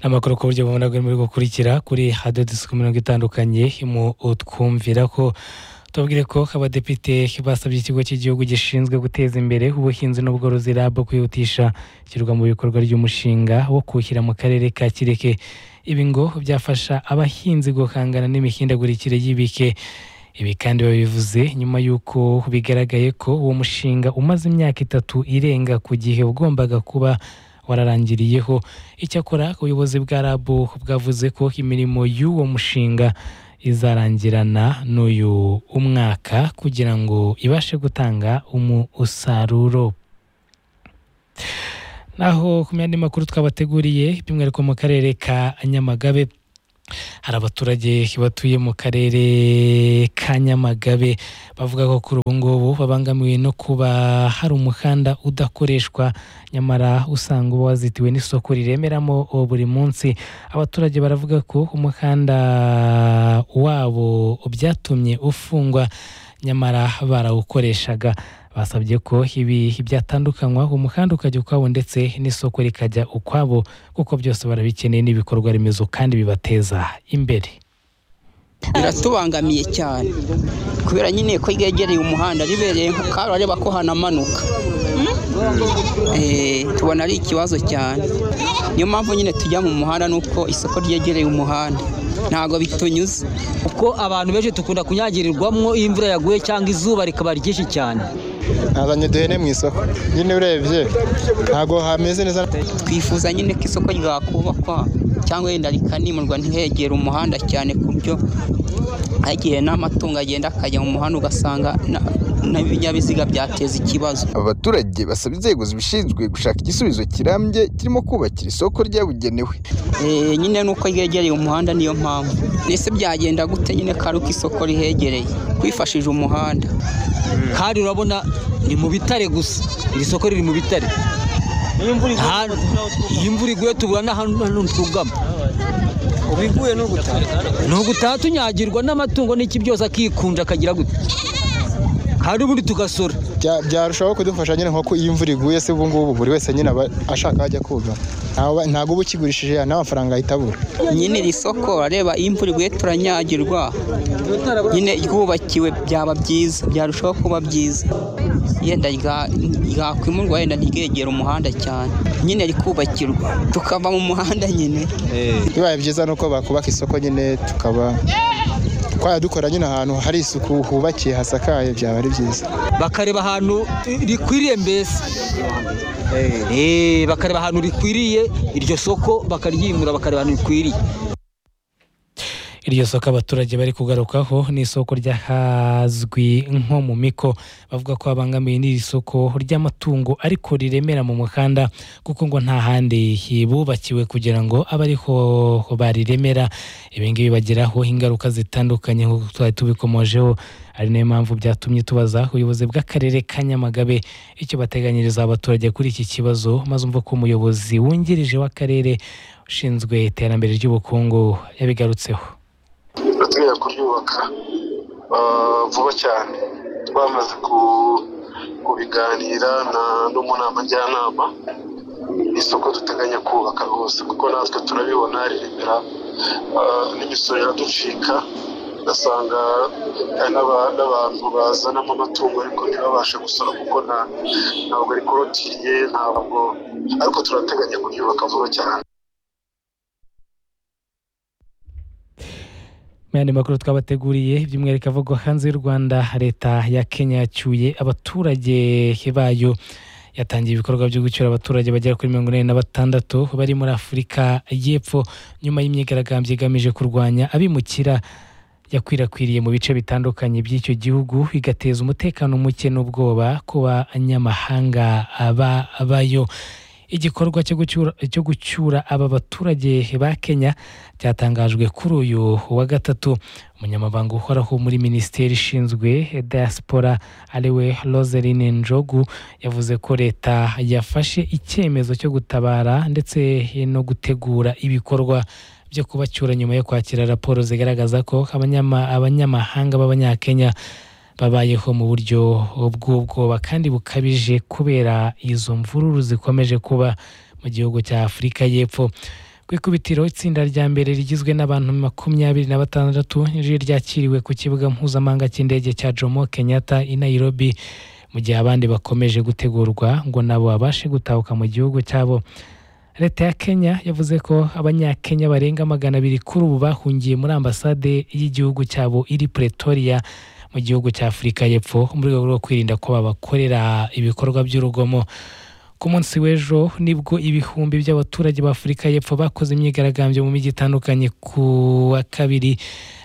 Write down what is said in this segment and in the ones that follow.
amakuru ku buryo bubona buri gukurikira kuri hadodesuku mirongo itandukanye mu utwumvira ko tubwire ko abadepite basabye ikigo cy'igihugu gishinzwe guteza imbere ubuhinzi n'ubworozi rab kwihutisha ishyirwa mu bikorwa ry'umushinga wo kuwushyira mu karere ka kireke ibi ngo byafasha abahinzi guhangana n'imihindagurikire y'ibike ibi kandi babivuze nyuma y'uko bigaragaye ko uwo mushinga umaze imyaka itatu irenga ku gihe ugombaga kuba wararangiriyeho icyakora ubuyobozi bwa rab bwavuze ko imirimo y'uwo mushinga izarangirana n'uyu umwaka kugira ngo ibashe gutanga umusaruro naho ku myanya makuru twabateguriye by'umwihariko mu karere ka nyamagabe hari abaturage batuye mu karere ka nyamagabe bavuga ko kuri ubu ngubu babangamiwe no kuba hari umuhanda udakoreshwa nyamara usanga uba wazitiwe n'isoko riremeramo buri munsi abaturage baravuga ko umuhanda wabo byatumye ufungwa nyamara barawukoreshaga basabye ko ibi byatandukanywa umuhanda ukajya ukwawo ndetse n'isoko rikajya ukwabo kuko byose barabikeneye n'ibikorwa remezo kandi bibateza imbere biratubangamiye cyane kubera nyine ko ryegereye umuhanda ribereye nka karareba ko hanamanuka tubona ari ikibazo cyane niyo mpamvu nyine tujya mu muhanda nuko isoko ryegereye umuhanda ntabwo bitunyuze kuko abantu benshi dukunda kunyagirirwamo iyo imvura yaguye cyangwa izuba rikaba ryinshi cyane nazanye uduhene mu isoko nyine urebye ntabwo hameze neza twifuza nyine ko isoko ryakubakwa cyangwa wenda rikanimurwa ntihegere umuhanda cyane ku buryo hagiye n'amatungo agenda akajya mu muhanda ugasanga n'ibinyabiziga byateza ikibazo abaturage basaba inzego zibishinzwe gushaka igisubizo kirambye kirimo kubakira isoko ryabugenewe nyine nuko ryegereye umuhanda niyo mpamvu mbese byagenda gute nyine ko ari uko isoko rihegereye twifashije umuhanda kandi urabona ni mu bitare gusa iri soko riri mu bitare iyo imvura iguye tubura n'ahantu twugama ubu iguye ni ugutaha ni ugutaha tunyagirwa n'amatungo n'iki byose akikunja akagira gute hari ubundi tugasora byarushaho kudufasha nyine nko iyo imvura iguye se ubu ngubu buri wese nyine aba ashaka ajya koga ntabwo uba ukigurishije n'amafaranga ahita abura nyine iri soko areba iyo imvura iguye turanyagirwa nyine ryubakiwe byaba byiza byarushaho kuba byiza yenda ryakwimurwa yenda ntiryegere umuhanda cyane nyine rikubakirwa tukava mu muhanda nyine bibaye byiza ni uko bakubaka isoko nyine tukaba twajya dukora nyine ahantu hari isuku hubakiye hasakaye byaba ari byiza bakareba ahantu rikwiriye mbese bakareba ahantu rikwiriye iryo soko bakaryimura bakareba ahantu rikwiriye iryo soko abaturage bari kugarukaho ni isoko ryahazwi nko mu miko bavuga ko babangamiye n'iri soko ry'amatungo ariko riremera mu muhanda kuko ngo nta handi hibubakiwe kugira ngo abe ariho bariremera ibi ngibi bageraho ingaruka zitandukanye nk'uko twari tubikomojeho ari nayo mpamvu byatumye tubaza ubuyobozi bw'akarere ka nyamagabe icyo bateganyiriza abaturage kuri iki kibazo maze umva ko umuyobozi wungirije w'akarere ushinzwe iterambere ry'ubukungu yabigarutseho bateganya kuryubaka vuba cyane twamaze kubiganira no mu nama njyanama isoko duteganya kubaka rwose kuko natwe turabibona riremera n'imisoro iraducika ugasanga n'abantu bazanamo amatungo ariko ntibabashe gusora kuko ntabwo ari kurotiriye ntabwo ariko turateganya kuryubaka vuba cyane yandi makuru twabateguriye by'umwihariko avugwa hanze y'u rwanda leta ya kenya yacyuye abaturage bayo yatangiye ibikorwa byo gucyura abaturage bagera kuri mirongo inani na batandatu bari muri afurika y'epfo nyuma y'imyigaragambyo igamije kurwanya abimukira yakwirakwiriye mu bice bitandukanye by'icyo gihugu igateza umutekano muke n'ubwoba ku banyamahanga babayo igikorwa cyo gucyura aba baturage ba kenya cyatangajwe kuri uyu wa gatatu umunyamabanga uhoraho muri minisiteri ishinzwe diaspora ariwe roserine njogu yavuze ko leta yafashe icyemezo cyo gutabara ndetse no gutegura ibikorwa byo kubacyura nyuma yo kwakira raporo zigaragaza ko abanyamahanga b'abanyakenya babayeho mu buryo bw'ubwoba kandi bukabije kubera izo mvururu zikomeje kuba mu gihugu cya afurika y'epfo ku ikubitiro itsinda rya mbere rigizwe n'abantu makumyabiri na batandatu riri ryakiriwe ku kibuga mpuzamahanga cy'indege cya jomo kenyatta i nairobi mu gihe abandi bakomeje gutegurwa ngo nabo babashe gutahuka mu gihugu cyabo leta ya kenya yavuze ko abanyakenya barenga magana abiri kuri ubu bahungiye muri ambasade y'igihugu cyabo iri pretoria mu gihugu cya afurika y'epfo mu rwego rwo kwirinda ko babakorera ibikorwa by'urugomo ku munsi w'ejo nibwo ibihumbi by'abaturage ba afurika y'epfo bakoze imyigaragambyo mu mijyi itandukanye ku wa kabiri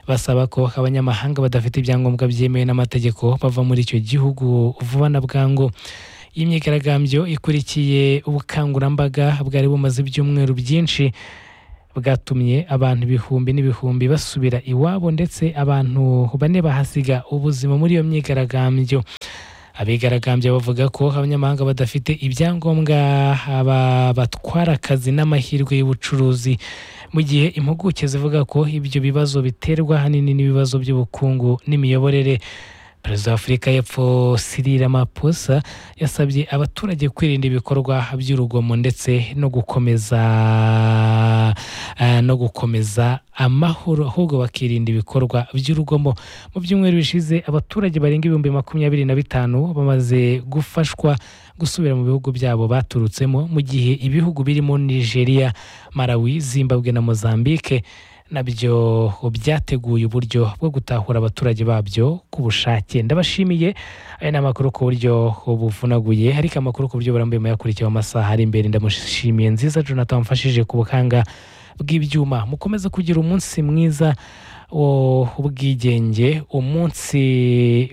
basaba ko abanyamahanga badafite ibyangombwa byemewe n'amategeko bava muri icyo gihugu vuba na bwangu iyi myigaragambyo ikurikiye ubukangurambaga bwari bumaze ibyumweru byinshi bwatumye abantu ibihumbi n'ibihumbi basubira iwabo ndetse abantu bane bahasiga ubuzima muri iyo myigaragambyo abigaragambya bavuga ko abanyamahanga badafite ibyangombwa batwara akazi n'amahirwe y'ubucuruzi mu gihe impuguke zivuga ko ibyo bibazo biterwa ahanini n'ibibazo by'ubukungu n'imiyoborere perezida wa afurika y'epfo Cyril Ramaphosa yasabye abaturage kwirinda ibikorwa by'urugomo ndetse no gukomeza no gukomeza amahoro ahubwo bakirinda ibikorwa by'urugomo mu byumweru bishize abaturage barenga ibihumbi makumyabiri na bitanu bamaze gufashwa gusubira mu bihugu byabo baturutsemo mu gihe ibihugu birimo nigeria malawi zimbabwe na mozambique nabyo byateguye uburyo bwo gutahura abaturage babyo ku bushake ndabashimiye aya ni amakuru ku buryo buvunaguye ariko amakuru ku buryo burambuye muyakurikiye mu masaha ari imbere ndamushimiye nziza jonathan wamfashije ku bukanga bw'ibyuma mukomeze kugira umunsi mwiza w'ubwigenge umunsi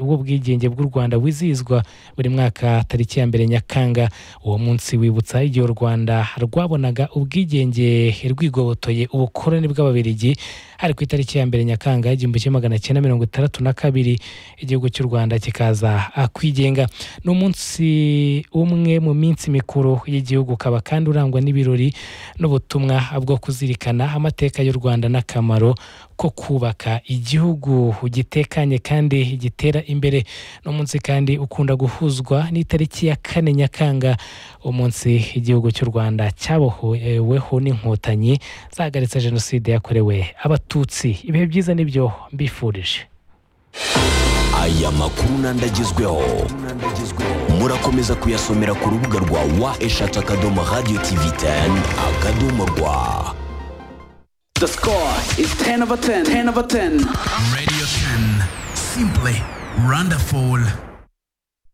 w'ubwigenge bw'u rwanda wizihizwa buri mwaka tariki ya mbere nyakanga uwo munsi wibutsa igihe u rwanda rwabonaga ubwigenge rwigobotoye ubukoroni bw'ababirigi hari ku itariki ya mbere nyakanga igihumbi kimwe magana cyenda mirongo itandatu na kabiri igihugu cy'u rwanda kikaza kwigenga ni umunsi umwe mu minsi mikuru y'igihugu ukaba kandi urangwa n'ibirori n'ubutumwa bwo kuzirikana amateka y'u rwanda n'akamaro ko kubaka igihugu gitekanye kandi gitera imbere ni umunsi kandi ukunda guhuzwa n'itariki ya kane nyakanga umunsi igihugu cy'u rwanda cyaboheweho n'inkotanyi zahagaritse jenoside yakorewe abatutsi ibihe byiza nibyo mbifurije aya makuru n'andagezweho murakomeza kuyasomera ku rubuga rwa wa eshatu akadomo radiyo tivi teni akadomo rwa The score is 10 over 10, 10 over 10. Radio 10. Simply wonderful.